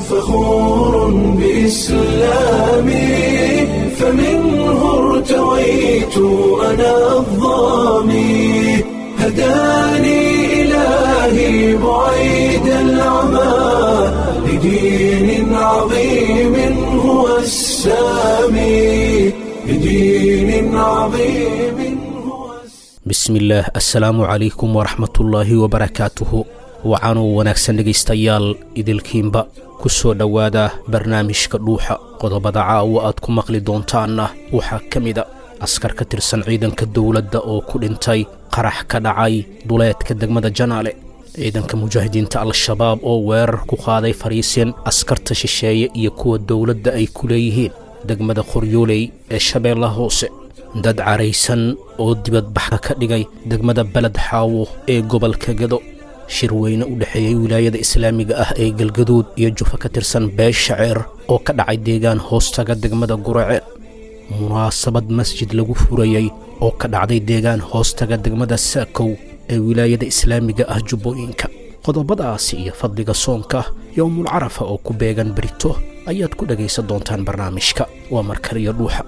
فخور بإسلامي فمنه ارتويت أنا الظامي هداني إلهي بعيد العمى لدين عظيم هو السامي لدين عظيم هو السامي bismillaah assalaamu calaykum waraxmatullaahi wabarakaatuhu wacaanuu wanaagsan dhegaystayaal idilkiinba ku soo dhowaada barnaamijka dhuuxa qodobada caawa aad ku maqli doontaanna waxaa ka mida askar ka tirsan ciidanka dowladda oo ku dhintay qarax ka dhacay duleedka degmada janaale ciidanka mujaahidiinta al-shabaab oo weerar ku qaaday fariisin askarta shisheeye iyo kuwa dowladda ay ku leeyihiin degmada qoryooley ee shabeellaha hoose dad caraysan oo dibadbaxa ka dhigay degmada beled xaawo ee gobolka gado shir weyne u dhexeeyey wilaayada islaamiga ah ee galgaduud iyo jufa ka tirsan beesha ceer oo ka dhacay deegaan hoostaga degmada guraceel munaasabad masjid lagu furayey oo ka dhacday deegaan hoostaga degmada saakow ee wilaayada islaamiga ah jubbooyinka qodobadaasi iyo fadliga soonka yowmul carafa oo ku beegan berito ayaad ku dhegaysan doontaan barnaamijka waa markaliyo dhuuxa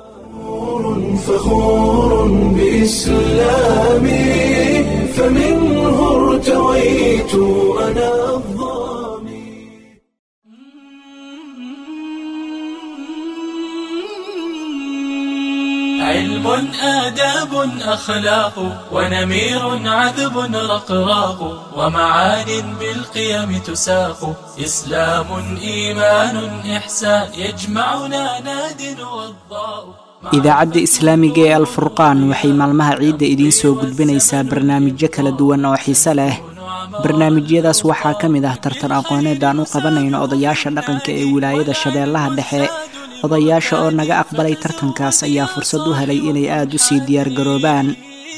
فخور بإسلامي فمنه ارتويت أنا الظامي علم آداب أخلاق ونمير عذب رقراق ومعان بالقيم تساق إسلام إيمان إحسان يجمعنا ناد والضاء idaacadda islaamiga ee alfurqaan waxay maalmaha ciidda idiin soo gudbinaysaa barnaamijyo kala duwan oo xiise leh barnaamijyadaas waxaa ka mid ah tartan aqooneed aan u qabanayno odayaasha dhaqanka ee wilaayada shabeellaha dhexe odayaasha oo naga aqbalay tartankaas ayaa fursad u helay inay aad u sii diyaargaroobaan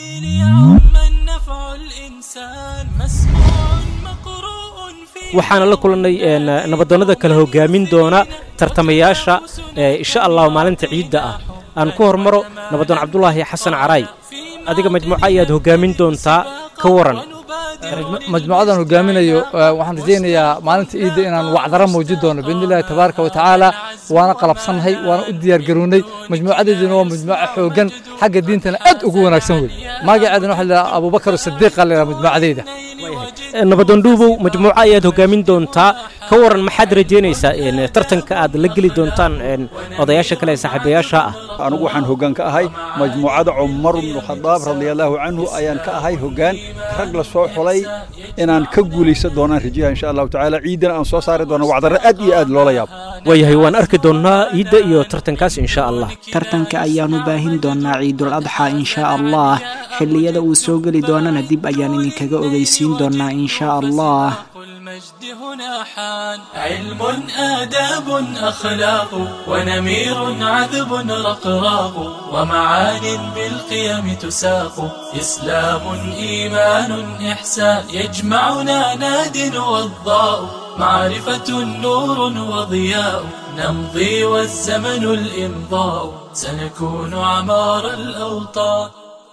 يوم النفع الإنسان مسموع مقروء في waxaana la kulannay een, nabadoonnada kala hogaamin doona tartamayaasha ee, insha allahu maalinta ciidda ah aan ku hormaro nabadoon cabdulaahi xasan caraay adiga majmuuco ayaad hogaamin doontaa ka waran majmuucadan hogaaminayo eh, waxaan rajaynayaa maalinta ciidda inaan wacdara muujin doono biidni illaahi tabaaraka wa tacaala waana qalabsannahay waana u diyaargarownay majmuucadeeduna waa majmuuco xoogan xagga diintana aad ugu wanaagsan wey magaceedana waxaa la abubakar sadiiqa la yidhaha majmuucadeyda Ee, nabadoon dhuubow majmuuco ayaad hogaamin doontaa ka waran maxaad rajaynaysaa een, tartanka aad la geli doontaan een, odayaasha kale ee saaxiibayaasha ah anigu waxaan hoggaan ka ahay majmuucada cumar bnu khadaab radiallaahu canhu ayaan ka ahay hoggaan rag la soo xulay inaan ka guulaysan doonaan rajayaha insha allahu tacaala ciidana aan soo saari doono wacdarro aad iyo aad loola yaabo waayahay waan arki doonnaa ciidda iyo tartankaas insha allah tartanka ayaanu baahin doonaa ciidul adxa insha allah xilliyada uu soo geli doonana dib ayaan idinkaga ogeysiin doonaa insha allah المجد هنا حان علم آداب أخلاق ونمير عذب رقراق ومعان بالقيم تساق إسلام إيمان إحسان يجمعنا ناد والضاء معرفة نور وضياء نمضي والزمن الإمضاء سنكون عمار الأوطان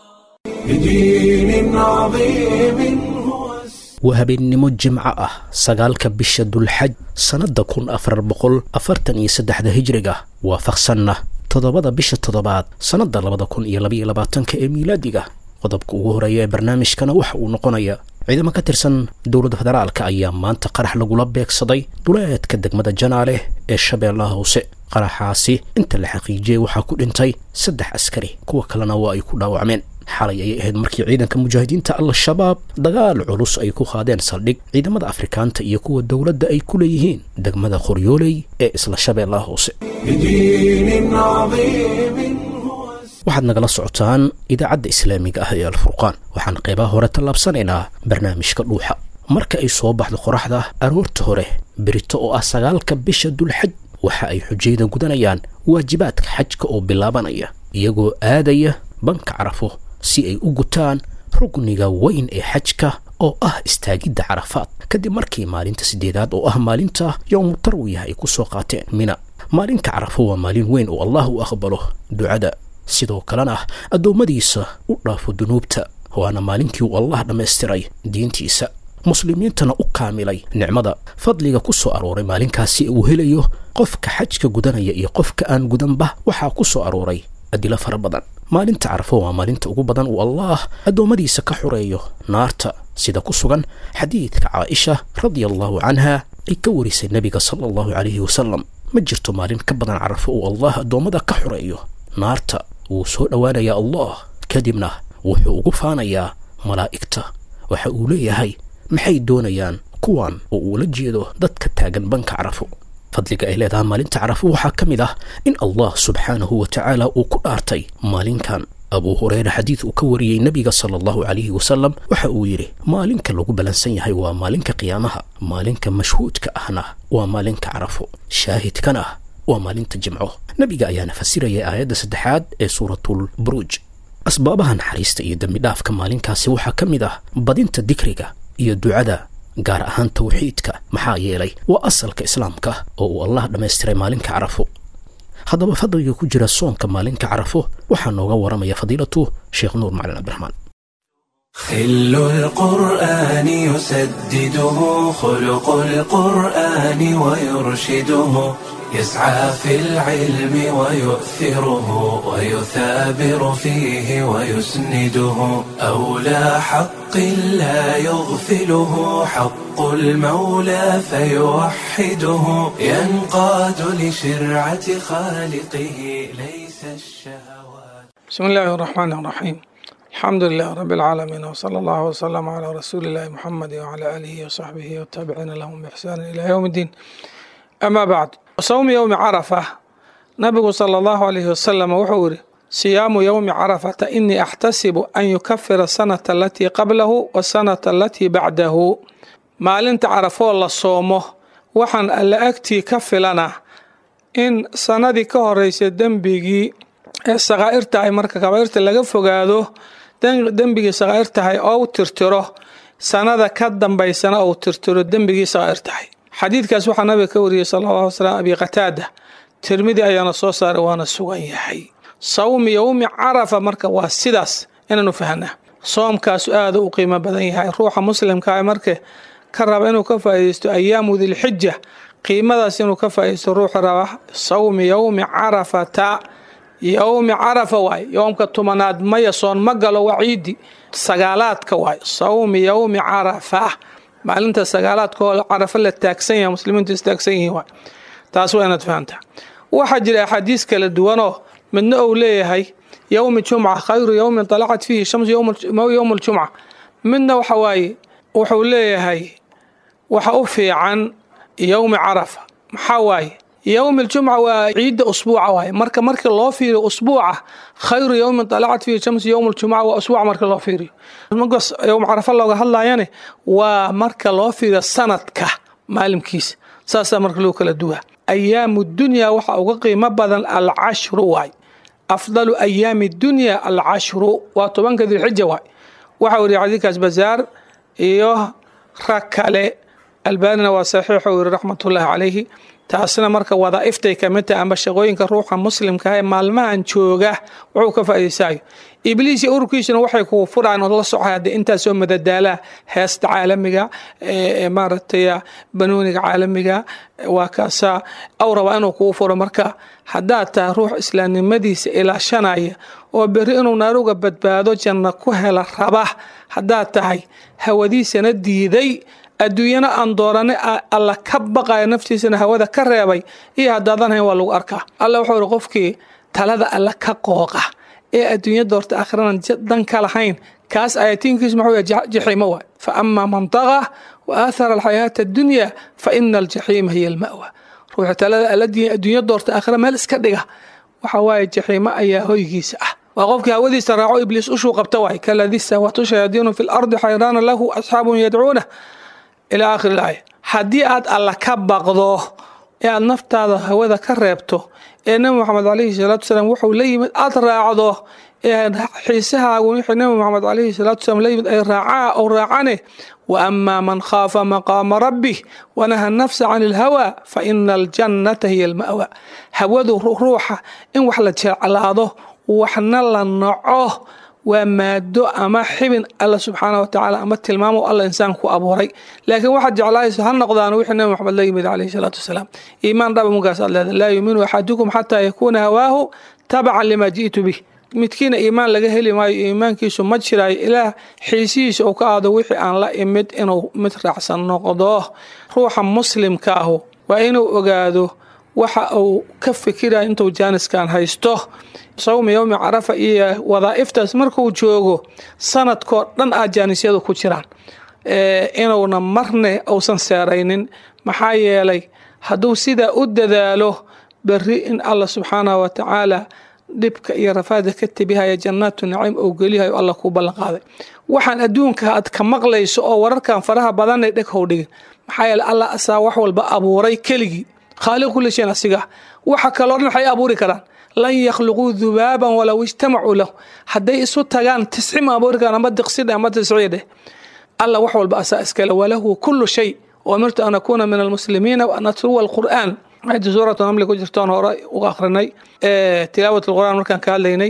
لدين عظيم هو السامي waa habeennimo jimco ah sagaalka bisha dulxaj sannadda kun afar boqol afartan iyo saddexda hijriga waafaqsanna toddobada bisha toddobaad sannadda labada kun iyo labaiyo labaatanka ee miilaadiga qodobka ugu horeeya ee barnaamijkana waxa uu noqonayaa ciidamo ka tirsan dowladda federaalka ayaa maanta qarax lagula beegsaday duleedka degmada janaale ee shabeellaha hoose qaraxaasi inta la xaqiijiyey waxaa ku dhintay saddex askari kuwa kalena waa ay ku dhaawacmeen xalay ayay ahayd markii ciidanka mujaahidiinta al-shabaab dagaal culus ay ku qaadeen saldhig ciidamada afrikaanta iyo kuwa dowladda ay ku leeyihiin degmada qoryooley ee isla shabeellaha hoose لدين عظيم هو السامي waxaad nagala socotaan idaacadda islaamiga ah ee alfurqaan waxaan qeybaha hore tallaabsanaynaa barnaamijka dhuuxa marka ay soo baxdo qoraxda aroorta hore berito oo ah sagaalka bisha dulxaj waxa ay xujayda gudanayaan waajibaadka xajka oo bilaabanaya iyagoo aadaya banka carafo si ay u gutaan rugniga weyn ee xajka oo ah istaagidda carafaad kadib markii maalinta siddeedaad oo ah maalinta yowmu tarwiya ay ku soo qaateen mina maalinka carafo waa maalin weyn oo allah u aqbalo ducada sidoo kalena addoommadiisa u dhaafo dunuubta waana maalintii uu allah dhammaystiray diintiisa muslimiintana u kaamilay nicmada fadliga ku soo arooray maalinkaasi uu helayo qofka xajka gudanaya iyo qofka aan gudanba waxaa ku soo arooray adilo fara badan maalinta carafo waa maalinta ugu badan uu allaah addoommadiisa ka xoreeyo naarta sida ku sugan xadiidka caaisha radia allahu canha ay ka warisay nebiga sala allahu calayhi wasalam ma jirto maalin ka badan carafo uu allah addoommada ka xoreeyo naarta wuu soo dhowaanayaa allah kadibna wuxuu ugu faanayaa malaa'igta waxa uu leeyahay maxay doonayaan kuwan oo uula jeedo dadka taagan banka carafo fadliga ay leedahay maalinta carafo waxaa ka mid ah in allah subxaanahu wa tacaala uu ku dhaartay maalinkan abuu hureyre xadiid uu ka wariyey nebiga sala allahu calayhi wasalam waxa uu yidhi maalinka lagu ballansan yahay waa maalinka qiyaamaha maalinka mashhuudka ahna waa maalinka carafo shaahidkana waa maalinta jimco nebiga ayaana fasirayay aayadda saddexaad ee suuratul buruuj asbaabaha naxariista iyo dembidhaafka maalinkaasi waxaa ka mid ah badinta dikriga iyo ducada gaar ahaan tawxiidka maxaa yeelay waa asalka islaamka oo uu allah dhammaystiray maalinka carafo haddaba fadliga ku jira soonka maalinka carafo waxaa nooga waramaya fadiilatu sheekh nuur macalin cabdiraxmaan خل القرآن يسدده خلق القرآن ويرشده يسعى في العلم ويؤثره ويثابر فيه ويسنده أولى حق لا يغفله حق المولى فيوحده ينقاد لشرعة خالقه ليس الشهوات بسم الله الرحمن الرحيم الحمد لله رب العالمين وصلى الله وسلم على رسول الله محمد وعلى آله وصحبه والتابعين لهم بإحسان إلى يوم الدين أما بعد صوم يوم عرفة نبي صلى الله عليه وسلم وحوري صيام يوم عرفة إني أحتسب أن يكفر السنة التي قبله والسنة التي بعده ما لنت عرفوا الله صومه وحن ألا أكتي كفلنا إن سندي كهريس دنبيجي ee sakaa'irta ay marka kabaa'irta laga fogaado dembigii sakaa'ir tahay oo u tirtiro sanada ka dambaysana uu tirtiro dembigii sakaa'ir tahay xadiidkaas waxaa nabiga ka wariyey sala allahu slam abi qataada tirmidi ayaana soo saaray waana sugan yahay sawmi yowmi carafa marka waa sidaas inaanu fahnaa soomkaasu aada u qiimo badan yahay ruuxa muslimka marka ka raba inuu ka faa'iidaysto ayaamu dilxija qiimadaas inuu ka faa'iidaysto ruuxa raba sawmi yowmi carafata yowmi carafa waay yowmka tumanaad maya soon ma galo waa ciidi sagaalaadka waay sawmi yowmi carafa maalinta sagaalaadka oo carafa la taagsan yahay muslimiintu istaagsan yihiin waay taas waa inaad fahamtaa waxaa jira axaadiis kala duwanoo midna uu leeyahay yowmi jumca khayru yowmin talacat fiihi shamsu yowm ljumca midna waxa waaye wuxuu leeyahay waxa u fiican yowmi carafa maxaa waaye yowm aljumca waa ciidda usbuuca waaye marka markii loo fiiriyo usbuuca khayru yowmin talacat fiihi shamsu yowm aljumca waa usbuuc marka loo fiiriyo markaas yowm carafa looga hadlayane waa marka loo fiiriyo sanadka maalimkiisa saasaa marka loo kala duwaa ayaamu dunya waxa uga qiimo badan alcashru waay afdalu ayaami dunya alcashru waa tobanka dilxija waay waxa weriya xadiidkaas bazaar iyo rag kale albaanina waa saxiixa u yiri raxmatullaahi calayhi taasna marka wadaa'iftay ka mid tahay amba shaqooyinka ruuxa muslimka ee maalmahan jooga wuxuu ka faa'iidaysaayo ibliis iyo ururkiisuna waxay kugu furaan oo la socay haddee intaasoo madadaalaa heesta caalamiga maaragtay banooniga caalamiga waa kaasaa aw rabaa inuu kugu furo marka haddaad tahay ruux islaamnimadiisa ilaashanaya oo berri inuu naaruga badbaado janna ku hela raba haddaad tahay hawadiisana diiday adduunyana aan doorane alla ka baqaya naftiisana hawada ka reebay iyo haddaadan hayn waa lagu arkaa alla wuxuu ihi qofkii talada alla ka qooqa ee adduunya doorta akhiranan dan ka lahayn kaas ayatiinkiisu maxuu yahay jaxiimo waay fa amaa man taqa wa aathara alxayaata addunya fa ina aljaxiima hiya alma'wa ruuxa talada alla adduunya doorta aakhira meel iska dhiga waxa waaye jaxiimo ayaa hoygiisa ah waa qofkii hawadiisa raaco ibliis ushuu qabta waay kaladii sahwatu shayaadiinu fi lardi xayraana lahu asxaabun yadcuuna ilaa aakhir ilaaya haddii aad alla ka baqdo ee aad naftaada hawada ka reebto ee nebi moxamed calayhi salaatu wasalaam wuxuu la yimid aada raacdo ee xiisahaagu wixii nebi moxamed calayhi salaatu wasalaam la yimid ay raacaa ou raacane wa amaa man khaafa maqaama rabbih wanaha nafsa can ilhawa fa ina aljannata hiya alma'wa hawadu ruuxa in wax la jeclaado waxna la naco waa maado ama xibin alla subxaana wa tacaala ama tilmaamo alla insaan ku abuuray laakiin waxaad jeclaayso ha noqdaan wixii nabi maxamed la yimid calayhi salaatu wasalaam iimaan dhaba munkaas aad leedahay laa yuuminu axadukum xataa yakuuna hawaahu tabacan lima ji'tu bih midkiina iimaan laga heli maayo iimaankiisu ma jiraayo ilaah xiisihiisa uu ka aado wixii aan la imid inuu mid raacsan noqdo ruuxa muslimka ahu waa inuu ogaado waxa uu ka fikirayo intuu jaaniskan haysto sawmi yowmi carafa iyo wadaa'iftaas markuu joogo sanadkoo dhan aa jaanisyadu ku jiraan inuuna marne uusan seeraynin maxaa yeelay hadduu sidaa u dadaalo berri in allah subxaanahu wa tacaala dhibka iyo rafaada ka tebihaya jannaatu naciim oo geliyahayo alla kuu ballan qaaday waxaan adduunka aad ka maqlayso oo wararkan faraha badanay dheg how dhigin maxaa yeele allah asaa wax walba abuuray keligii khaaliq kulli shayn asiga waxa kaloo dhan waxay abuuri karaan lan yakhluquu dubaaban walow ijtamacuu lahu hadday isu tagaan tisci ma abuuri karaan ama diqsidhe ama tisciya dheh alla wax walba asaa iskale walahu kullu shay umirtu an akuuna min almuslimiina wa an atluwa alqur'aan ayadda suuratu namli ku jirtoon hore uga akhrinay tilaawat alqur'aan markaan ka hadlaynay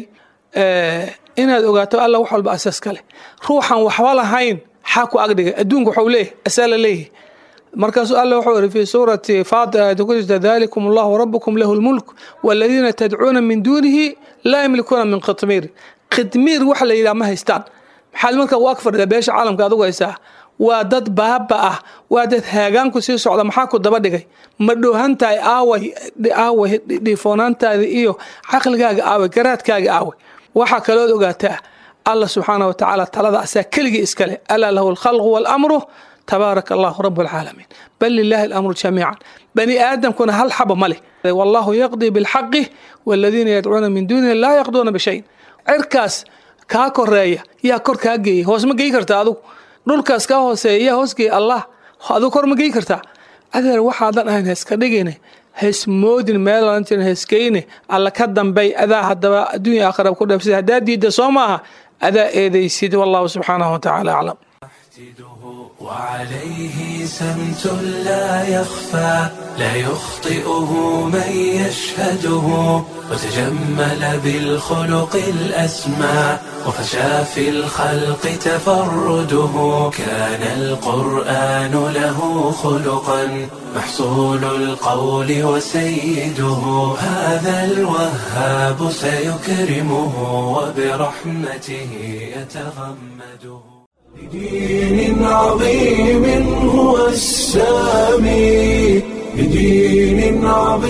inaad ogaato alla wax walba asaas kale ruuxan waxba lahayn xaa ku agdhigay adduunka waxau leeyahy asaa la leeyahy markaasuu alla wuxuu iri fi suurati faatir aayadda ku jirta dalikum allahu rabukum lahu lmulk waladiina tadcuuna min duunihi laa yamlikuuna min khitmiir khidmiir waxa la yidhaha ma haystaan maxaad marka u ag fadhida beesha caalamka adugu haysaa waa dad baaba ah waa dad haagaanku sii socda maxaa ku daba dhigay ma dhoohantahay aaway aaway dhiifoonaantaada iyo caqligaaga aaway garaadkaaga aaway waxaa kalood ogaataa allah subxaana wa tacaala talada asaa keligii iskale alaa lahu alkhalqu waalamru tabaaraka allahu rabu alcaalamiin bal lilaahi alamru jamiican bani aadamkuna hal xaba ma leh wallahu yaqdii bilxaqi waladiina yadcuuna min duunihi laa yaqduuna bishayin cirkaas kaa koreeya yaa kor kaa geeyay hoos ma geyi karta adugu dhulkaas kaa hooseeya yaa hoosgeeya allah aduu kor ma geyi kartaa adeer waxaadan ahayn heeska dhigine heesmoodin meelan jirin heeskeyne alla ka dambay adaa haddaba adduunya aakhira ku dheefsida haddaa diidda soo maaha adaa eedaysid wallahu subxaanahu watacaala aclam وعليه سمت لا يخفى لا يخطئه من يشهده وتجمل بالخلق الأسمى وفشى في الخلق تفرده كان القرآن له خلقا محصول القول وسيده هذا الوهاب سيكرمه وبرحمته يتغمده بدين عظيم هو السامي بدين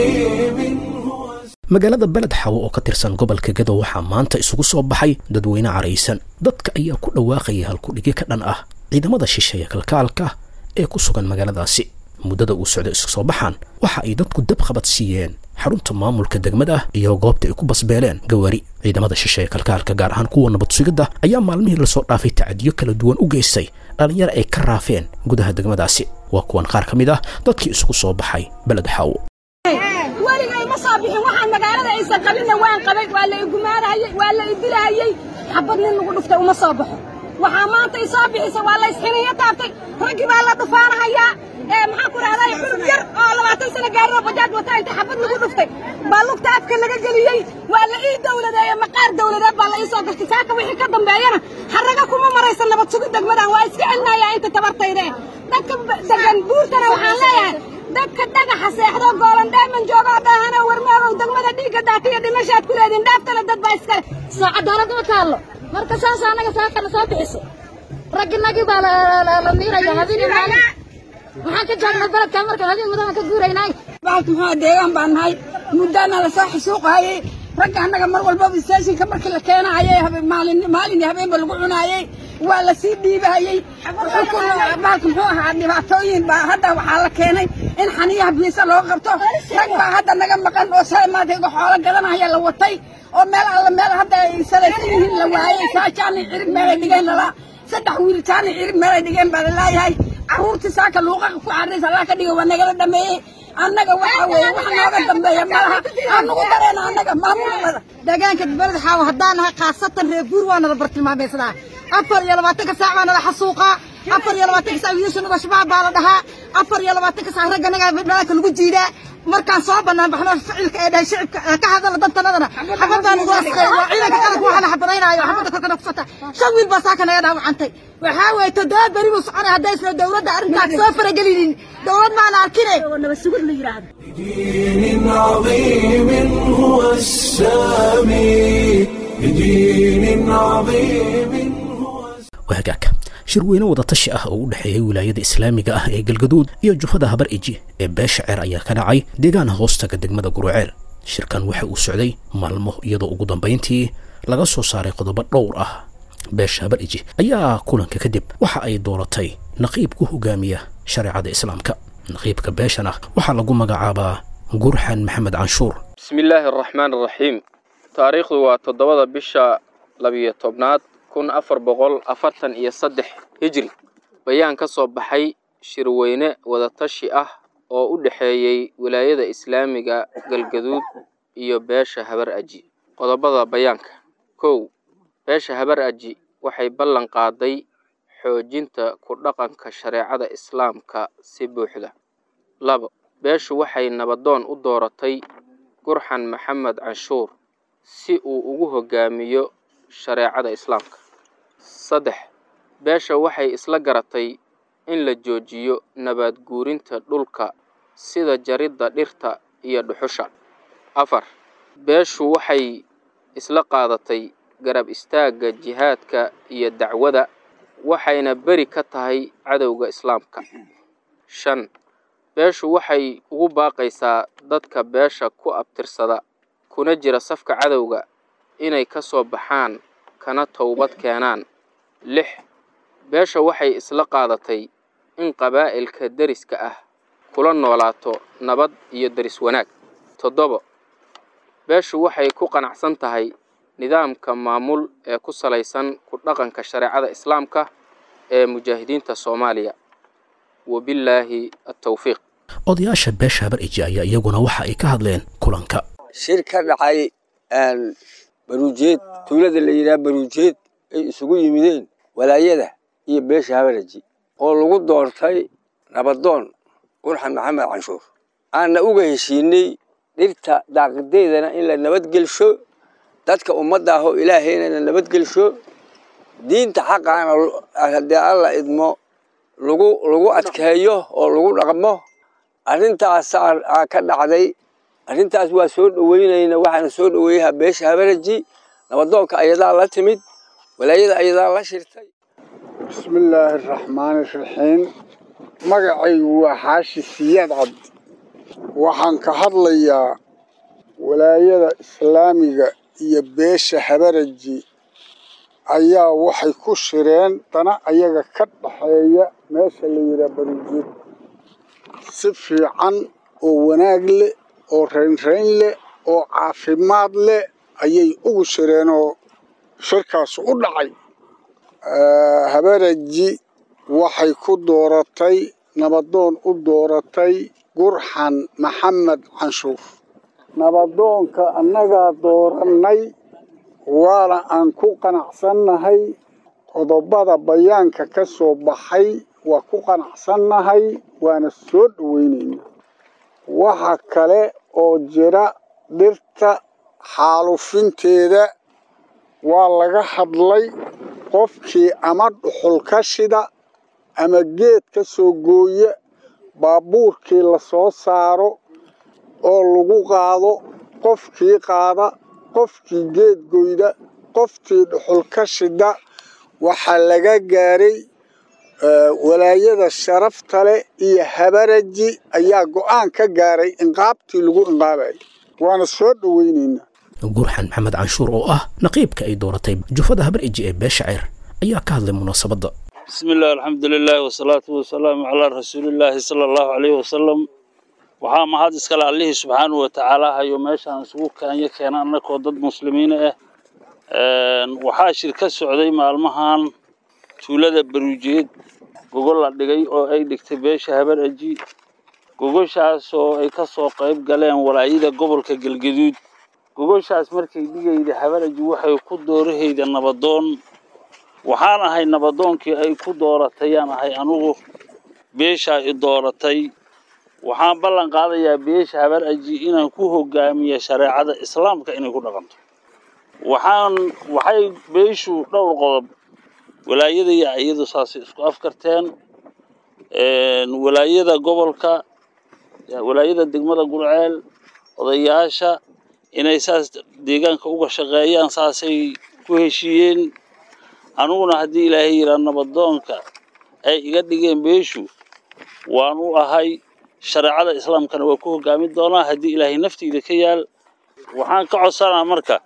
عظيم magaalada beled xawo oo ka tirsan gobolka gadow waxaa maanta isugu soo baxay dadweyne caraysan dadka ayaa ku dhawaaqaya halkudhigi ka dhan ah ciidamada shisheeya kalkaalka ee ku sugan magaaladaasi muddada uu socday isku soo baxaan waxa ay dadku dab qabad siiyeen xarunta maamulka degmada iyo goobta ay ku basbeeleen gawaari ciidamada shisheeya kalkaalka gaar ahaan kuwa nabad sugidda ayaa maalmihii lasoo dhaafay tacadiyo kala duwan u geystay dhallinyaro ay ka raafeen gudaha degmadaasi waa kuwan qaar ka mid ah dadkii isugu soo baxay beled xawo weligay ma soo bixin waxaan magaalada aysan qabinna waan qabay waa la igumaanahayey waa la idilahayey xabad nin lagu dhuftay uma soo baxo waxaa maanta i soo bixisa waa la isxiniyo taabtay raggii baa la dhufaanahayaa ee maxaan ku dhahday xulub yar oo labaatan sano gaariro bajaaj wata inta xabad lagu dhuftay baa lugta afka laga geliyey waa la ii dawladeeye maqaar dawladeed baa la ii soo gartay saaka wixii ka dambeeyana xarraga kuma maraysa nabad sugid degmadan waa iska celinayaa inta tabartayde dadka degan buurtana waxaan leeyahay dadka dhagaxa seexdo goolan dheeman joogoo dhaahano warmaagow degmada dhiigga daatiyo dhimashaad ku leediin dhaaftana dad baa iskale saacadaalad ma taallo marka saas annaga saakana soo bixiso ragginagii baa la miiraya habeenii maalin waxaan ka joognay beledka marka habeen mudan ka guuraynay baalka muxuu deegaan baan nahay muddaana la soo xasuuqaayey ragga annaga mar walbaba istaashinka markii la keenaayay maalin maalin iyo habeenba lagu cunaayey waa la sii dhiibahayey baalka muxuu ahaa dhibaatooyin baa hadda waxaa la keenay in xaniyaha biisa loo qabto rag baa hadda naga maqan oo shalay maanta iga xoolo gadanaya la watay oo meel alla meel hadda ay salaysan yihiin la waayey saajaani cirib meelay dhigeen lala saddex wiil jaani cirib meelay dhigeen baa la laayahay carruurtii saaka luuqaqa ku carraysa allah ka dhigo waa nagala dhameeyey annaga waxa weeye wax nooga dambeeya malaha anugu dareena annaga maamulada deegaanka beled xaawo haddaan nahay khaasatan reer guur waa nala bartilmaameysadaa afar iyo labaatanka saac baa nala xasuuqaa afar iyo labaatanka saac wiilasha nuga shabaab baa la dhahaa afar iyo labaatanka saac ragganaga dhalaalka lagu jiidaa markaan soo bannaan baxno ficilka ee dhahay shicibka ee ka hadala dantanadana xabad baan ugu asqeey waa ciidanka qaranka waxaana xabadaynaayo xabadda korkana ku sota shan wiil baa saaka naga dhaawacantay waxaa weeye toddoba beri buu soconay haddaysna dowladda arrintaas soo faragelinin dowlad maana arkine nabad sugid la yidhaahdo بدين عظيم هو السامي بدين عظيم wahagaagka shir weyne wadatashi ah oo u dhexeeyay wilaayada islaamiga ah ee galgaduud iyo jufada habar eji ee beesha ceer ayaa ka dhacay deegaan hoostaga degmada guruceel shirkan waxa uu socday maalmo iyadoo ugu dambayntii laga soo saaray qodobo dhowr ah beesha habar eji ayaa kulanka kadib waxa ay dooratay naqiib ku hogaamiya shareecada islaamka naqiibka beeshana waxaa lagu magacaabaa gurxan maxamed canshuur bismi illaahi araxmaan araxiim taariikhdu waa toddobada bisha labiyo tobnaad kun afar boqol afartan iyo saddex hijri bayaan ka soo baxay shirweyne wadatashi ah oo u dhexeeyey wilaayada islaamiga galgaduud iyo beesha habar aji qodobada bayaanka kow beesha habar aji waxay ballan qaaday xoojinta ku dhaqanka shareecada islaamka si buuxda labo beeshu waxay nabadoon u dooratay gurxan maxamed canshuur si uu ugu hogaamiyo shareecada islaamka saddex beesha waxay isla garatay in la joojiyo nabaad guurinta dhulka sida jaridda dhirta iyo dhuxusha afar beeshu waxay isla qaadatay garab istaagga jihaadka iyo dacwada waxayna beri ka tahay cadowga islaamka shan beeshu waxay ugu baaqaysaa dadka beesha ku abtirsada kuna jira safka cadowga inay ka soo baxaan kana towbad keenaan lix beesha waxay isla qaadatay in qabaa'ilka deriska ah kula noolaato nabad iyo deris wanaag toddobo beeshu waxay ku qanacsan tahay nidaamka maamul ee ku salaysan ku dhaqanka shareecada islaamka ee mujaahidiinta soomaaliya wabillaahi attawfiiq odayaasha beesha habar eji ayaa iyaguna waxa ay ka hadleen kulanka shir ka dhacay baruujeed tuulada la yidhaha baruujeed ay isugu yimideen walaayada iyo beesha habaraji oo lagu doortay nabadoon qurxan maxamed canshuur aanna uga heshiinay dhirta daaqideedana in la nabadgelsho dadka ummadda ah oo ilaahayna la nabadgelsho diinta xaqaana haddii alla idmo lagu lagu adkeeyo oo lagu dhaqmo arrintaasaa ka dhacday arrintaas waa soo dhoweynayna waxaana soo dhoweeyaha beesha habaraji nabadoonka ayadaa la timid walaayada ayadaa la shirtay bismi illaahi araxmaani iraxiim magacaygu waa xaashi siyaad cabdi waxaan ka hadlayaa walaayada islaamiga iyo beesha habaraji ayaa waxay ku shireen dana ayaga ka dhaxeeya meesha la yidhaha baruujeed si fiican oo wanaag leh oo raynrayn leh oo caafimaad leh ayay ugu shireenoo shirkaas u dhacay habaraji waxay ku dooratay nabadoon u dooratay gurxan maxamed canshuur nabadoonka annagaa doorannay waana aan ku qanacsannahay qodobada bayaanka ka soo baxay waa ku qanacsannahay waana soo dhoweynaynaa waxa kale oo jira dhirta xaalufinteeda waa laga hadlay qofkii ama dhuxul ka shida ama geed ka soo gooya baabuurkii la soo saaro oo lagu qaado qofkii qaada qofkii geed goyda qoftii dhuxul ka shida waxaa laga gaaray walaayada sharafta leh iyo habaraji ayaa go'aan ka gaaray inqaabtii lagu inqaabayay waana soo dhoweynaynaa gurxan maxamed canshuur oo ah naqiibka ay dooratay jufada habar eji ee beesha ceer ayaa ka hadlay munaasabadda بسم الله الحمد لله والصلاة والسلام على رسول الله صلى الله عليه وسلم waxaa mahad iskale allihii subxaanahu watacaala hayo meeshaan isugu kaanya keena annakoo dad muslimiin ah waxaa shir ka socday maalmahan tuulada baruujeed gogol la dhigay oo ay dhigtay beesha habar aji gogoshaas oo ay ka soo qayb galeen walaayada gobolka galgaduud gogoshaas markay dhigayda habar aji waxay ku doorahayda nabadoon waxaan ahay nabadoonkii ay ku dooratayaan ahay anugu beeshaa i dooratay waxaan ballan qaadayaa beesha habar aji inaan ku hogaamiyo shareecada islaamka inay ku dhaqanto waxaan waxay beeshu dhowr qodob walaayada iyo iyadu saasay isku afkarteen walaayada gobolka walaayada degmada gurceel odayaasha inay saas deegaanka uga shaqeeyaan saasay ku heshiiyeen aniguna haddii ilaahay yiraa nabadoonka ay iga dhigeen beeshu waan u ahay shareecada islaamkana waa ku hogaamin doonaa haddii ilaahay nafteyda ka yaal waxaan ka codsanaa marka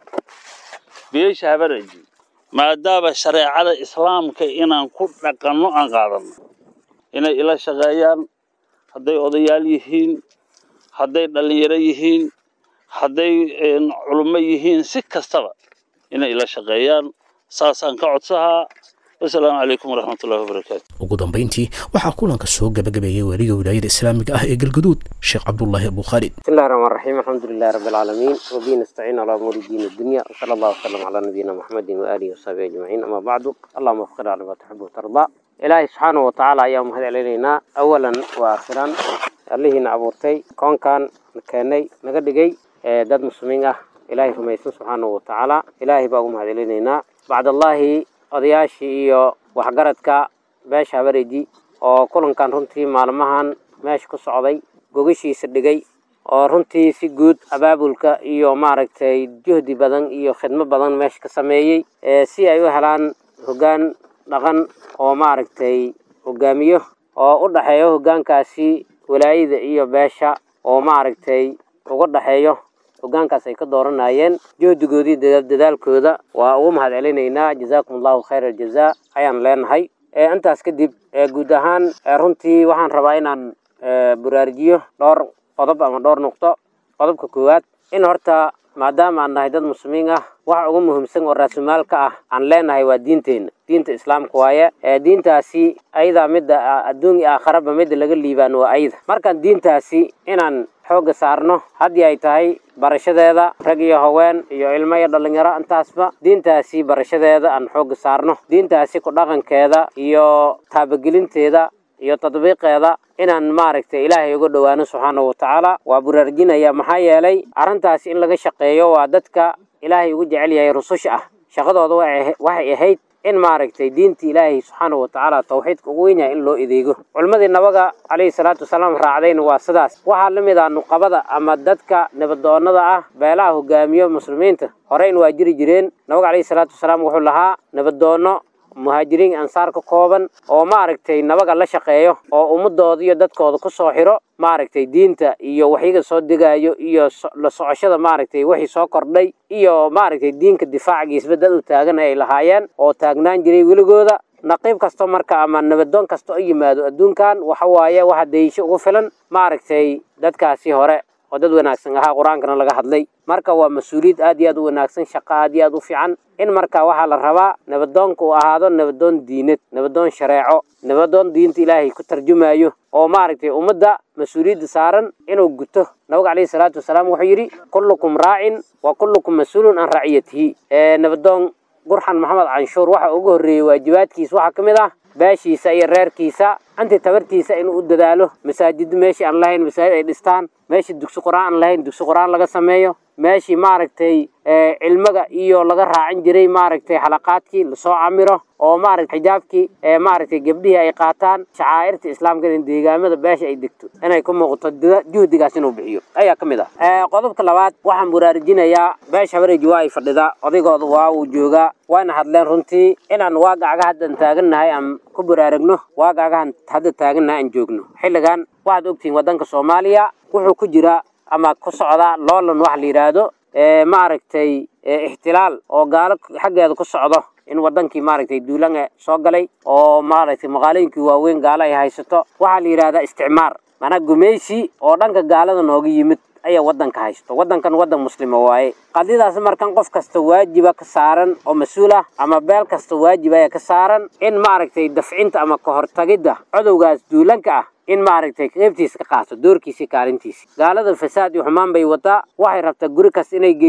beesha habaraji maadaama shareecada islaamka inaan ku dhaqanno aan qaadano inay ila shaqeeyaan hadday odayaal yihiin hadday dhallinyaro yihiin hadday culummo yihiin si kastaba inay ila shaqeeyaan saasaan ka codsahaa wasalaamu calaykum waraxmatullahi wabarakaatu ugu dambayntii waxaa kulanka soo gabagabeeyey weliga wilaayada islaamiga ah ee galgaduud sheekh cabdullaahi abu khaalid بسم الله الرحمن الرحيم الحمد لله رب العالمين وبه نستعين على امور الدين الدنيا وصلى الله وسلم على نبينا محمد واله وصحبه اجمعين اما بعد اللهم وفقنا لما تحب وترضى ilaahay subxaanahu watacaala ayaa mahad celinaynaa awalan wa aakhiran allihiina abuurtay koonkan na keenay naga dhigay ee dad muslimiin ah ilaahay rumaysan subxaanahu watacaala ilaahay baa ugu mahad celinaynaa bacdallaahi odayaashii iyo waxgaradka beesha habareji oo kulankan runtii maalmahan meesha ku socday gogashiisa dhigay oo runtii si guud abaabulka iyo maaragtay juhdi badan iyo khidmo badan meesha ka sameeyey si ay u helaan hoggaan dhaqan oo maaragtay hogaamiyo oo u dhexeeyo hoggaankaasi walaayada iyo beesha oo maaragtay uga dhexeeyo hoggaankaas ay ka dooranayeen juhdigoodii dadaalkooda waa ugu mahad celinaynaa jazaakum allahu khayr aljazaa ayaan leenahay intaas kadib guud ahaan runtii waxaan rabaa inaan buraarujiyo dhowr qodob ama dhowr nuqdo qodobka koowaad in horta maadaama aan nahay dad muslimiin ah waxa ugu muhiimsan oo raasumaalka ah aan leenahay waa diinteenna diinta islaamka waaye diintaasi ayadaa midda adduun iyo aakharaba midda laga liibaan waa ayada markaan diintaasi inaan xoogga saarno haddii ay tahay barashadeeda rag iyo haween iyo ilmo iyo dhallinyaro intaasba diintaasi barashadeeda aan xoogga saarno diintaasi ku dhaqankeeda iyo taabagelinteeda iyo tadbiiqeeda inaan maaragtay ilaahay uga dhowaano subxaanahu watacaala waa buraarjinaya maxaa yeelay arrintaasi in laga shaqeeyo waa dadka ilaahay ugu jecel yahay rususha ah shaqadooda waxay ahayd in maaragtay diinta ilaahay subxaanahu watacaala tawxiidka ugu weyn yahay in loo adeego culimmadii nabaga calayhi salaatu wasalaam raacdayna waa sidaas waxaa la mid ah nuqabada ama dadka nabadoonnada ah beelaha hogaamiyo muslimiinta horeyn waa jiri jireen nabaga calayhi salaatu wasalaam wuxuu lahaa nabadoonno muhaajiriin ansaar ka kooban oo maaragtay nabaga la shaqeeyo oo ummadooda iyo dadkooda ku soo xiro maaragtay diinta iyo waxyaga soo degayo iyo la socoshada maaragtay wixii soo kordhay iyo maaragtay diinka difaacigiisba dad u taagan ay lahaayeen oo taagnaan jiray weligooda naqiib kasto marka ama nabadoon kasta oo yimaado adduunkan waxa waaye waxa daysho ugu filan maaragtay dadkaasi hore oo dad wanaagsan ahaa qur-aankana laga hadlay marka waa mas-uuliyad aad iyo aad u wanaagsan shaqo aad iyo aad u fiican in marka waxaa la rabaa nabadoonka uu ahaado nabadoon diinad nabadoon shareeco nabadoon diinta ilaahay ku tarjumayo oo maaragtay ummadda mas-uuliyadda saaran inuu guto nabiga calayhi salaatu wasalaam wuxuu yidhi kullukum raacin wa kullukum mas-uulun can raciyatihi nabadoon gurxan maxamed canshuur waxa ugu horreeyey waajibaadkiisa waxaa ka mid ah beeshiisa iyo reerkiisa intii tabartiisa inuu u dadaalo masaajidda meeshii aan lahayn masaajid ay dhistaan meeshii dugsi qur-aan aan lahayn dugsi qur-aan laga sameeyo meeshii maaragtay cilmiga iyo laga raacin jiray maaragtay xalaqaadkii lasoo camiro oo maaragtay xijaabkii maaragtay gabdhihii ay qaataan shacaa'irta islaamka in deegaamada beesha ay degto inay ku muuqato juhdigaas inuu bixiyo ayaa ka mid ah qodobka labaad waxaan buraarujinayaa beesha habareeji waa ay fadhidaa odaygooda waa uu joogaa waana hadleen runtii inaan waagacga haddan taagannahay aan ku buraaragno waagacgahan hadda taagannahay aan joogno xilligan waxaad ogtihiin waddanka soomaaliya wuxuu ku jiraa ama ku socdaa loolan wax la yidhaahdo maaragtay ixtilaal oo gaalo xaggeeda ku socdo in wadankii maaragtay duulan soo galay oo maaragtay maqaalooyinkii waaweyn gaalo ay haysato waxaa la yidhahdaa isticmaar maanaa gumaysi oo dhanka gaalada nooga yimid ayaa wadanka haysto wadankan wadan muslima waaye qadiyadaas markan qof kasta waajiba ka saaran oo mas-uul ah ama beel kasta waajib ayaa ka saaran in maaragtay dafcinta ama ka hortagidda codowgaas duulanka ah in maaragtay qeybtiisa ka qaato doorkiisi kaalintiisi gaalada fasaad iyo xumaan bay wataa waxay rabtaa guri kasta inay geyso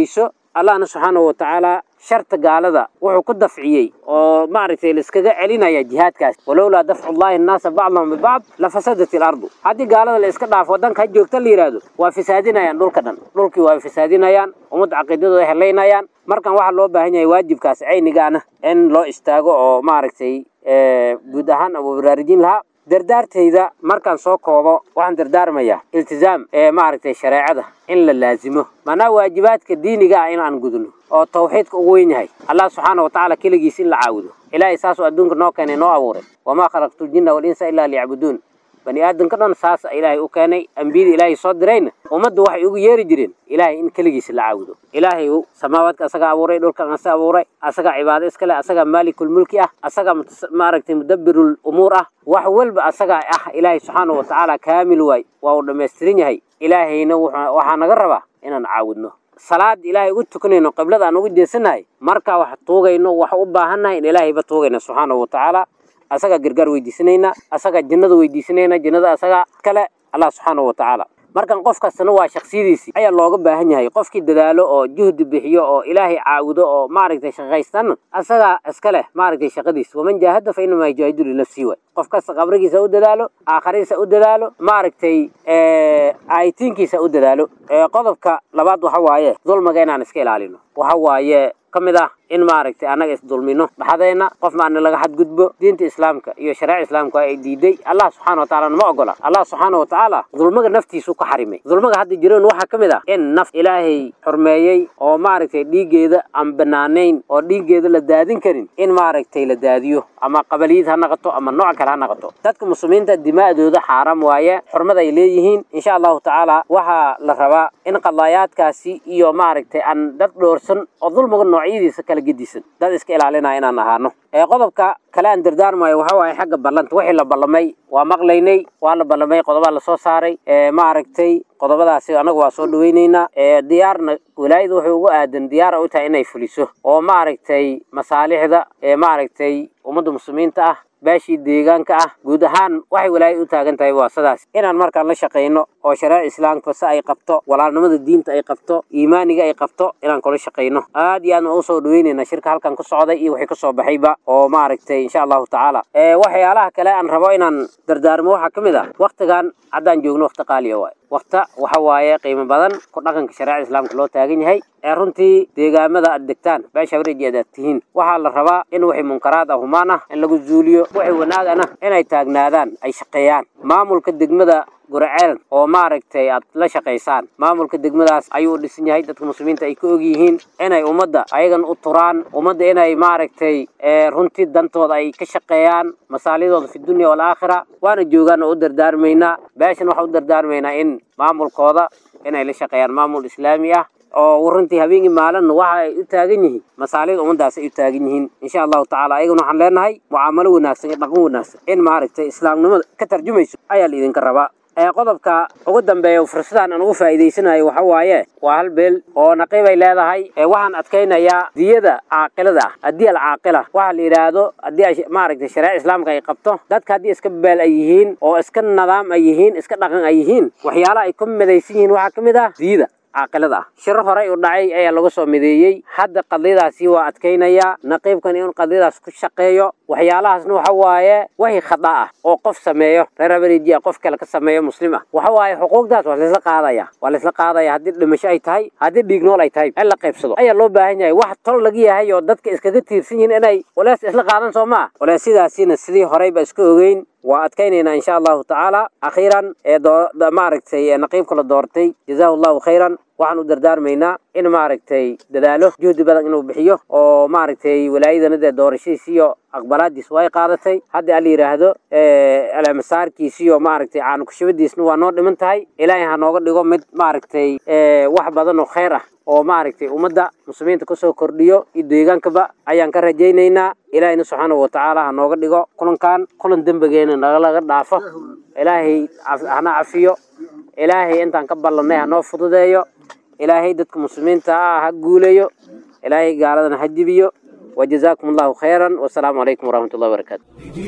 allahna subxaanahu watacaala sharta gaalada wuxuu ku dafciyey oo maaragtay laiskaga celinaya jihaadkaas walowlaa dafcu llahi annaasa bacdahum bibacd lafasadat ilardu haddii gaalada la iska dhaafo waddanka ha joogta la yidhaahdo waa fisaadinayaan dhulka dhan dhulkii waa fisaadinayaan ummadda caqiidadooda helaynayaan markan waxaa loo baahan yahay waajibkaas caynigaana in loo istaago oo maaragtay guud ahaan abu baraarujin lahaa dardaartayda markaan soo koobo waxaan dardaarmayaa iltizaam ee maaragtay shareecada in la laazimo maanaa waajibaadka diiniga ah in aan gudno oo tawxiidka ugu weyn yahay allah subxaana watacaala keligiis in la caabudo ilaahay saasuu adduunka noo keenay noo abuuray wamaa khalaqtu ljinna walinsa ilaa liyacbuduun bani aadamka dhan saas ilaahay u keenay ambiyada ilaahay soo dirayna ummaddu waxay ugu yeeri jireen ilaahay in keligiisa la caabudo ilaahay samaawaadka asagaa abuuray dhulkan asa abuuray asagaa cibaado iskale asagaa maalikulmulki ah asagaa maaragtay mudabbirul umuur ah wax walba asagaa ah ilaahay subxaana watacaala kaamil waay waa uu dhammaystiran yahay ilaahayna waxaa naga rabaa inaan caawudno salaad ilaahay ugu tukanayno qiblada aan ugu jeesanahay markaa wax tuugayno wax u baahannahay in ilaahayba tuugayna subxaanahu watacaala asagaa gargaar weydiisanayna asagaa jannada weydiisanayna jannada asagaa kale allah subxaanahu watacaala markan qof kastana waa shaksiyadiisii ayaa looga baahan yahay qofkii dadaalo oo juhdi bixiyo oo ilaahay caabudo oo maaragtay shaqaystan asagaa iska leh maaragtay shaqadiis waman jaahada fa inamaa yujaahidu linafsii waay qof kasta qabrigiisa u dadaalo aakhariisa u dadaalo maaragtay aayitiinkiisa u dadaalo qodobka labaad waxa waaye dulmiga inaan iska ilaalino waxa waaye ka mid ah in maaragtay annaga isdulmino dhaxdeenna qof maana laga xadgudbo diinta islaamka iyo shareeca islaamka ay diiday allah subxaana watacaala nama ogola allah subxaana watacaala dulmiga naftiisu ka xarimay dulmiga hadda jiroon waxaa ka mid ah in naf ilaahay xurmeeyey oo maaragtay dhiiggeeda aan banaanayn oo dhiiggeeda la daadin karin in maaragtay la daadiyo ama qabaliyad ha noqoto ama nooc kale ha noqoto dadka muslimiinta dimaa'dooda xaaraam waaye xurmada ay leeyihiin insha allahu tacaala waxaa la rabaa in qadaayaadkaasi iyo maaragtay aan dad dhoorsan oo dulmiga noocyadiisa kala gedisan dad iska ilaalinaya inaan ahaano qodobka kale aan dardaarmayo waxa waaye xagga ballanta wixii la ballamay waa maqlaynay waa la ballamay qodobaa lasoo saaray maaragtay qodobadaasi anagu waa soo dhaweyneynaa diyaarna walaayada wuxuu ugu aadan diyaara u tahay inay fuliso oo maaragtay masaalixda ee maaragtay ummadda muslimiinta ah beeshii deegaanka ah guud ahaan waxay walaayad u taagan tahay waa sidaas inaan markaan la shaqayno oo shareeca islaamka si ay qabto walaalnimada diinta ay qabto iimaaniga ay qabto inaan kula shaqayno aad iyo aad ma usoo dhaweynayna shirka halkan ku socday iyo wixii kasoo baxayba oo maaragtay insha allahu tacaala waxyaalaha kale aan rabo inaan dardaarmo waxaa ka mid ah waktigan haddaan joogno wakti qaaliya waay wakta waxa waaye qiimo badan ku dhaqanka shareecada islaamka loo taagan yahay ee runtii deegaamada aad degtaan beesha wareeji aad tihiin waxaa la rabaa in wixii munkaraad ah humaan ah in lagu zuuliyo wixii wanaagana inay taagnaadaan ay shaqeeyaan maamulka degmada guraceel oo maaragtay aad la shaqaysaan maamulka degmadaas ayuu dhisan yahay dadka muslimiinta ay ka og yihiin inay ummadda ayagan u turaan ummadda inay maaragtay runtii dantooda ay ka shaqeeyaan masaalidooda fi dunya walaakhira waana joogaan oo u dardaarmaynaa beeshan waxaa u dardaarmaynaa in maamulkooda inay la shaqeeyaan maamul islaami ah oo runtii habeenkii maalinna waxa ay u taagan yihiin masaalida ummadaas ay u taagan yihiin insha allahu tacaala ayagana waxaan leenahay mucaamalo wanaagsan iyo dhaqan wanaagsan in maaragtay islaamnimada ka tarjumayso ayaa la idinka rabaa qodobka ugu dambeeya fursadaan aan ugu faa'iidaysanayo waxa waaye waa hal beel oo naqiib ay leedahay waxaan adkaynayaa diyada caaqilada ah haddii alcaaqila waxa la yidhaahdo haddii maaragtay shareeca islaamka ay qabto dadka haddii iska beel ay yihiin oo iska nidaam ay yihiin iska dhaqan ay yihiin waxyaalaha ay ku midaysan yihiin waxaa ka mid ah diyada caaqilada ah shiro horey u dhacay ayaa lagu soo mideeyey hadda qadiyadaasi waa adkaynayaa naqiibkan in qadiyadaas ku shaqeeyo waxyaalahaasna waxa waaye wahi khada ah oo qof sameeyo reer habareeji ah qof kale ka sameeyo muslim ah waxa waaye xuquuqdaas waa laisla qaadaya waa laisla qaadaya haddii dhimasho ay tahay haddii dhiig nool ay tahay in la qaybsado ayaa loo baahan yahay wax tol laga yahay oo dadka iskaga tiirsan yihiin inay walaas isla qaadan soo maa walaasidaasina sidii horeyba iska ogeyn waa adkaynaynaa insha allahu tacaala akhiiran ee maaragtay naqiibka la doortay jazaahu allahu khayran waxaan u dardaarmaynaa in maaragtay dadaalo juhdi badan inuu bixiyo oo maaragtay walaayadana dee doorashadiis iyo aqbalaadiis way qaadatay haddii ala yidhaahdo alamasaarkiis iyo maaragtay caanukushubadiisna waa noo dhiman tahay ilaahay ha nooga dhigo mid maaragtay wax badan oo khayr ah oo maaragtay ummadda muslimiinta kasoo kordhiyo iyo deegaankaba ayaan ka rajaynaynaa ilaahayna subxaanahu watacaala ha nooga dhigo kulankan kulan dembigeena nagalaga dhaafo ilaahay hana cafiyo ilaahay intaan ka ballannay ha noo fududeeyo ilaahay dadka muslimiinta ah ha guuleeyo ilaahay gaaladana ha jibiyo وجزاكم الله خيرا والسلام عليكم ورحمة الله وبركاته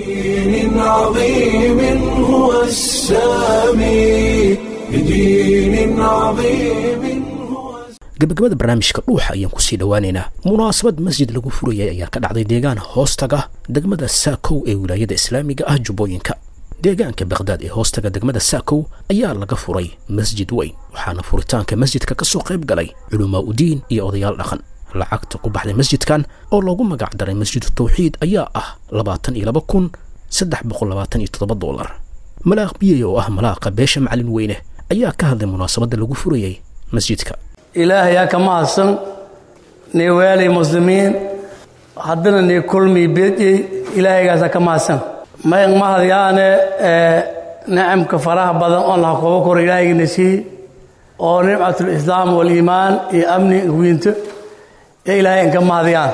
بدين عظيم هو السامي بدين عظيم gebagabada barnaamijka dhuuxa ayaan kusii dhowaaneynaa munaasabad masjid lagu furayay ayaa ka dhacday deegaan hoostaga degmada saakow ee wilaayada islaamiga ah jubbooyinka deegaanka bakhdad ee hoostaga degmada saakow ayaa laga furay masjid weyn waxaana furitaanka masjidka ka soo qayb galay culumaa udiin iyo odayaal dhaqan lacagta ku baxday masjidkan oo loogu magac daray masjidu tawxiid ayaa ah labaatan iyo laba kun saddex boqol labaatan iyo toddoba doolar malaaq biyey oo ah malaaqa beesha macalin weyne ayaa ka hadlay munaasabadda lagu furayay masjidka ilaahayaa ka mahadsan nii weelay muslimiin haddana nii kulmii bedyey ilaahaygaasa ka mahadsan may mahadyaane nicamka faraha badan oon laha kooba koro ilaahaygiina sii oo nimcatulislaam waliimaan iyo amni wiinto ee ilaahay inka mahadyaan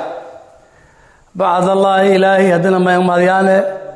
bacdallaahi ilaahay haddana may mahadyaane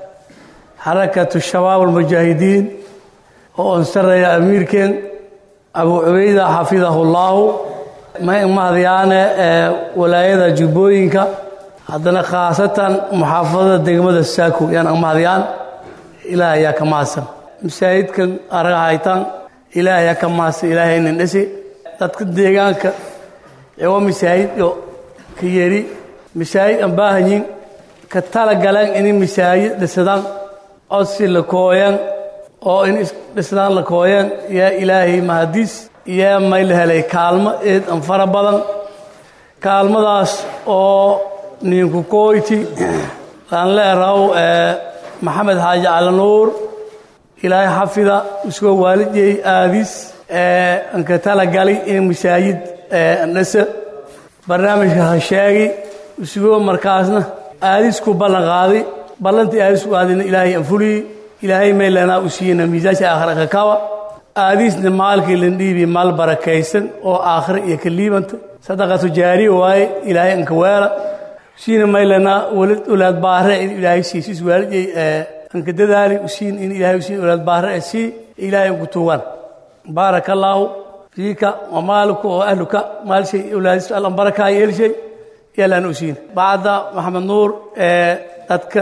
xarakatu shabaab almujaahidiin oo on sarreeya amiirkeen abu cubayda xafidahullaahu may mahadyaane walaayada jubbooyinka haddana khaasatan muxaafadada degmada saako yaan mahadyaan ilaah ayaa ka mahadsan masaajidkan araga haytaan ilaah ayaa ka mahadsan ilaahaynan dhisi dadka deegaanka ewa masaajidyo ka yeri masaajid aan baahanyin ka tala galeen inay masaajid dhisadaan codsi la kooyan oo in dhisnaan la kooyan yaa ilaahay mahadiis yaa may la helay kaalmo eed an fara badan kaalmadaas oo ninku kooyti aan leeraw maxamed xaaji cali nuur ilaahay xafida isagoo waalidiyey aadis anka tala gali in masaajid andhasa barnaamijka ha sheegi isagoo markaasna aadis ku ballan qaaday ballantii aadis ku aadayna ilaahay aan fuliyey ilaahay maylanaa u siiyena miisaasha aakhira ka kawa aadiisna maalkii lan dhiibi maal barakaysan oo aakhira iyo ka liibanta sadaqatu jaariya waaye ilaahay anka weela siina maylanaa walad olaad baare in ilaahay siisis waalidey anka dadaali usiin in ilaahay usiin olaad baare sii ilaahay anku tuugan baaraka allaahu fiika wa maalika oo ahluka maalshay olaadis allan barakaa yeelshay yaalaan usiin bacda maxamed nuur dadka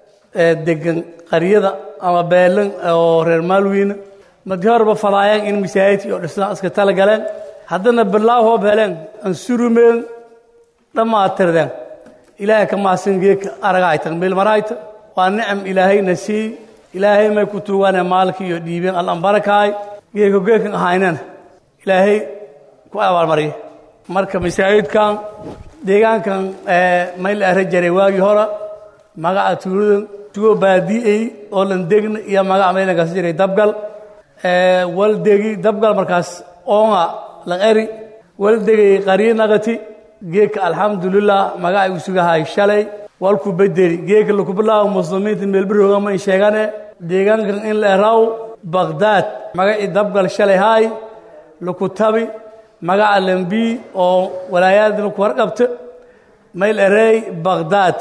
degan qaryada ama beelan oo reer maalwiina markii horeba falaayeen in masaajidkii oo dhisnaa iska tala galeen haddana bilaaw hoob heleen aan surumeen dhammaatirdeen ilaahay ka maasan geedka aragaytan bilmarayta waa nicam ilaahayna sii ilaahay may ku tuugaane maalka iyo dhiibeen allan barakaay geedka geedkan ahaynana ilaahay ku abaalmarya marka masaajidkan deegaankan may la ara jaray waagii hore magaca tuuladan tugoo baadi'ey oo lan degna iyo magaca maylankaas jiray dabgal wal degi dabgal markaas oonga lan eri wal degay qaryi naqati geedka alxamdulilah magacay u sugahay shalay walku bedeli geedka laku bilaabo muslimiinta meelbarooga ma sheegane deegaankan in la eraw bagdaad magacii dabgal shalay haay laku tabi magaca lambi oo walaayaadna ku warqabta mayl erey bagdaad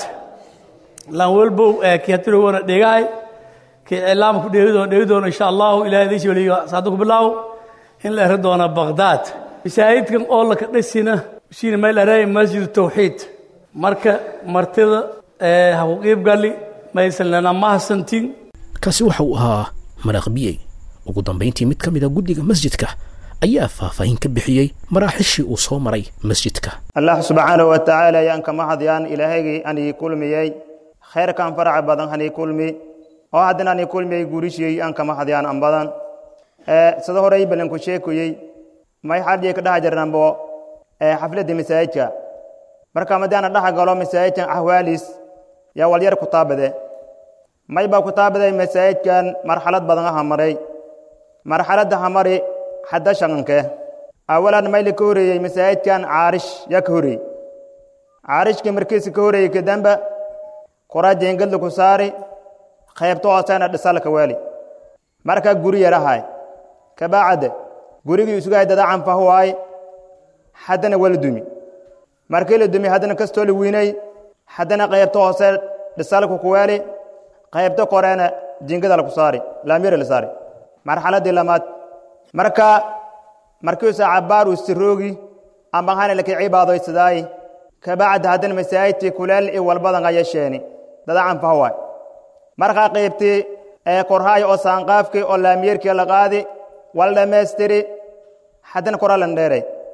lan walbow kii hatirogoona dhegahay kii cilaam ku dheegi doona dheegi doona insha allahu ilahay idin sheeliyo saada ku bilaaw in la eri doona bagdaad masaajidkan oo laka dhisina siina mayl erey masjid tawxiid marka martida ha ku qiib gali maysan lana mahadsantin kaasi waxa uu ahaa maraaqbiyey ugu dambayntii mid ka mid a guddiga masjidka ayaa faahfaahin ka bixiyey maraaxishii uu soo maray masjidka allah subxaanahu wa tacaala ayaan ka mahadiyaan ilaahaygii anii kulmiyey khayrkan faraca badan hanii kulmi oo haddana anii kulmiyey gurishiyey aan ka mahadiyaan an badan sida horey balanku sheekuyey may xadhii ka dhaha jirnanbo xafladda masaajidka marka madaana dhaha galo masaajidkan ahwaalis yaa walyar ku taabade may baa ku taabaday masaajidkan marxalad badan aha maray marxaladda ha mari hadda shaqanke awalan mayli ka horeeyey masaajidkan caarish yaa ka horeeyey caarishkii markiisa ka horeeyey kadamba qoraa jeengadla ku saari qaybto hooseena dhisalka waali markaa guri yarahay kabaacadde gurigii isugahay dadacan fahuwaay haddana waa la dumi markii la dumi haddana kastoo la wiinay haddana qaybto hoose dhisalka ku waali qaybto koreena jingada laku saari laamyara la saari marxaladdii lamaad marka markiisa cabbaar uu siroogi amba hana laka cibaadaysadaayi kabacda haddana masaajidtii kuleel i walbadan aya sheeni dadacan fahawaay markaa qaybtii ee korhaay oo saanqaafkii oo laamyeerkii la qaadi wal dhammaystiri haddana koraa lan dheeray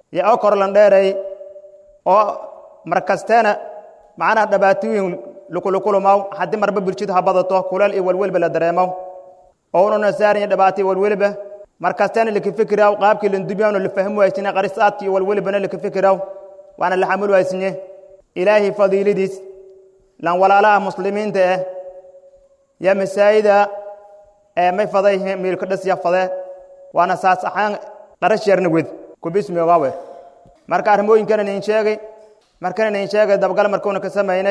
iyo oo korlan dheeray oo markasteena macnaha dhabaatooyin lukulukulumaw haddii marba bulshadu ha badato kuleel iyo welwelba la dareemaw oo ununa saariya dhibaato iyo welwelba markasteena laka fikiraw qaabkii landubyaano la fahmi waysine qarisaadki iyo welwelbana laka fikiraw waana la xamul waysinye ilaahay fadiilidiis lan walaalaha muslimiinta ah ya masaajida ee may faday miilka dhasya fade waana saas ahaan qarash yarna wed kubismi ogaawe marka arrimooyinkana nin sheegay markana nin sheegay dabagal markuuna ka samaynay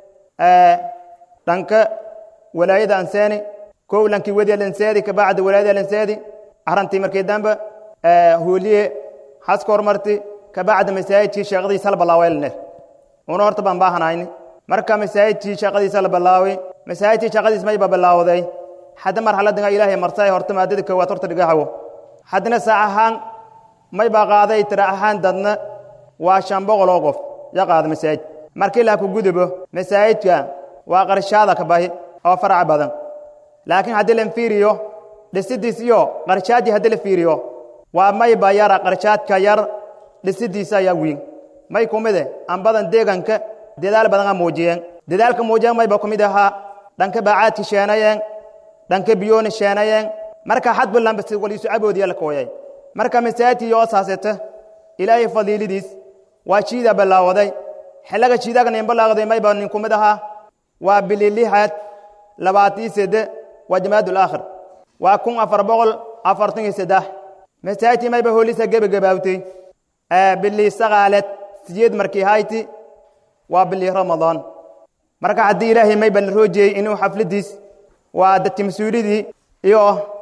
dhanka walaayada anseeni kow lankii wediya lanseedi kabacdi walaayada lanseedi arrantii markii dambe hooliye haska hormarti kabacdi masaajidkii sheeqadiisa la balaaweelne una horta baan baahanayni marka masaajidkii shaqadiisa la bilaaway masaajidkii shaqadiis mayba bilaawday hadda marxaladinga ilaahay marsay horta maadada koowaad horta dhigaxawo haddana saac ahaan mayba qaaday tira ahaan dadna waa shan boqol oo qof ya qaada masaajid markii laa ku gudubo masaajidka waa qarshaada ka bahi oo faraca badan laakiin haddii la fiiriyo dhisidiis iyo qarshaadii haddii la fiiriyo waa mayba yara qarshaadka yar dhisidiisa ayaa wiin may kumide aan badan deeganka dadaal badan aa muujiyeen dadaalka muujiyeen mayba kumid ahaa dhanka baacaadki sheenayeen dhanka biyooni sheenayeen marka xadbulanba si waliisu caboodiya la kooyay marka masaajidkii oo saaseta ilaahay fadiilidiis waa jiida bilaawaday xiliga jiidaga nin balaaqday mayba nin kumid ahaa waa bililixaad labaatii sede waa jamaadul aakhir waa kun afar boqol afartan iyo saddex masaajidkii mayba hoolisa gebagabaawtay bilii saqaaleed siyeed markii hayti waa bilii ramadaan marka haddii ilaahay mayba la roojiyey inuu xafladiis waa dadki mas-uulidii iyo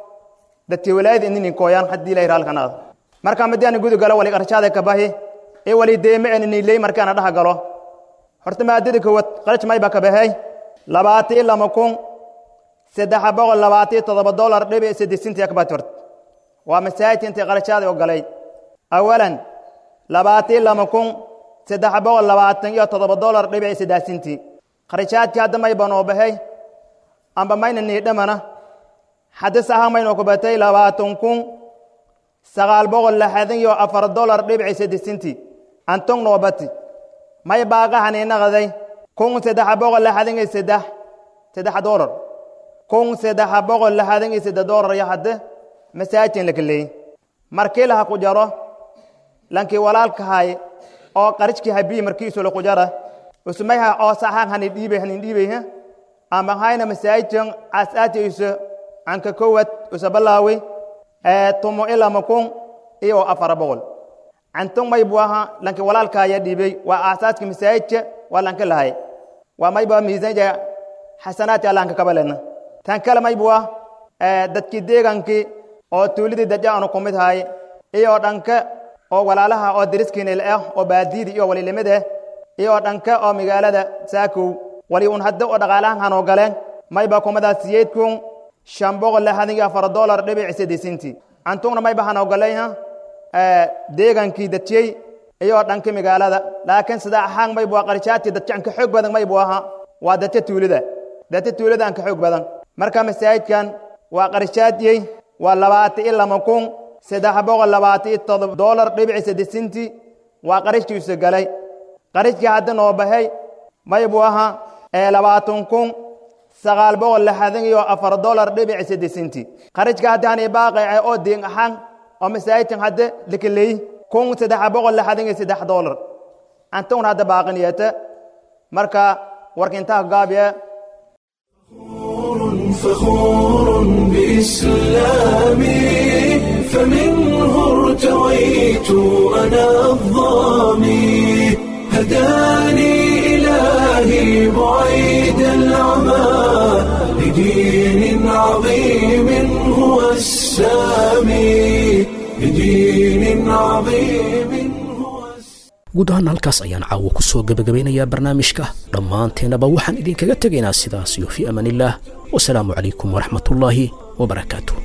dadki walaayada ininin kooyaan haddii ilahay raalkan aado marka madiana gudu galo wali qarshaada ka bahi ee wali deeme eniniley markaana dhaha galo horta maadada koowaad qaraj mayba ka bahey labaatii lama kun saddex boqol labaatii toddoba dolar dhibic saddesintii ka bati horta waa masaajidka intay qarshaada ogolay awalan labaatii lama kun saddex boqol labaatan iyo toddoba dolar dhibic saddexsintii qarshaadkii hadda mayba noo bahey amba mayna niidhamana hadda saha maynoo ku batay labaatan kun sagaal boqol lixdan iyo afar dolar dhibic saddesintii antong noo bati may baaqahan inaqaday kun saddex boqol lixdan iyo saddex saddex dolar kun saddex boqol lixdan iyo saddex dolar iyo hadde masaajidkan la kaleeyey markii laha ku jaro lankii walaalkahay oo qarijkii habii markiisu la ku jara usmayha oo saxaan hanin dhiibay hanin dhiibay ha ama hayna masaajidkan asaatiisa anka kowad usa balaawi tumo ilama kun iyo afar boqol cantong may buu ahaa lanki walaalkaaya dhiibay waa aasaaska masaajidka waa lanka lahay waa mayba miisaanja xasanaadka allaanka kabalena tan kale may buu ah dadkii deegankii oo tuulidii daja aanu ku mid haay iyo dhanka oo walaalaha oo dariskiinil ah oo baadiyada iyo walilimid ah iyo dhanka oo magaalada saakow wali un hadda oo dhaqaalahan hanoo galeen mayba kumadaa siyeed kun shan boqol lixdan iyo afar dolar dhibic saddesintii antugna mayba hanoo galayha deegankii dadjey iyo dhanka magaalada laakiin sida ahaan maybu waa qarshaadkii dadjacanka xoog badan maybu ahaa waa dadka tuulida dadka tuulida anka xoog badan marka masaajidkan waa qarshaadiyey waa labaatan iyo lama kun saddex boqol labaatan iyo todoba dolar dhibic saddesintii waa qarishkiisu galay qarishkii hadda noo bahay maybu ahaa labaatan kun sagaal boqol lixdan iyo afar dolar dhibic saddesintii qarishka hadda hani baaqace oo deen ahaan oo masaajidkan hadda lakaleey kun saddex boqol lixdan iyo saddex dolar antaguna hadda baaqiniyata marka warka intaa gaabiya فخور بإسلامي فمنه ارتويت أنا الظامي هداني إلهي بعيد العمى لدين عظيم هو السامي لدين عظيم guud ahaan halkaas ayaan caawo ku soo gebagabaynayaa barnaamijka dhammaanteennaba waxaan idinkaga tegaynaa sidaas iyo fii amaanillaah wasalaamu calaykum waraxmatullaahi wabarakaatu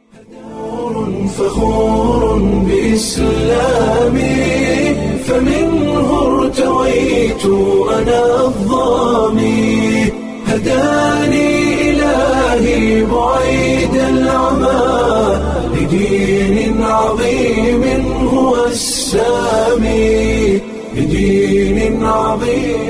فخور بإسلامي فمنه ارتويت أنا الظامي هداني إلهي بعيد العمى لدين عظيم هو السامي عظيم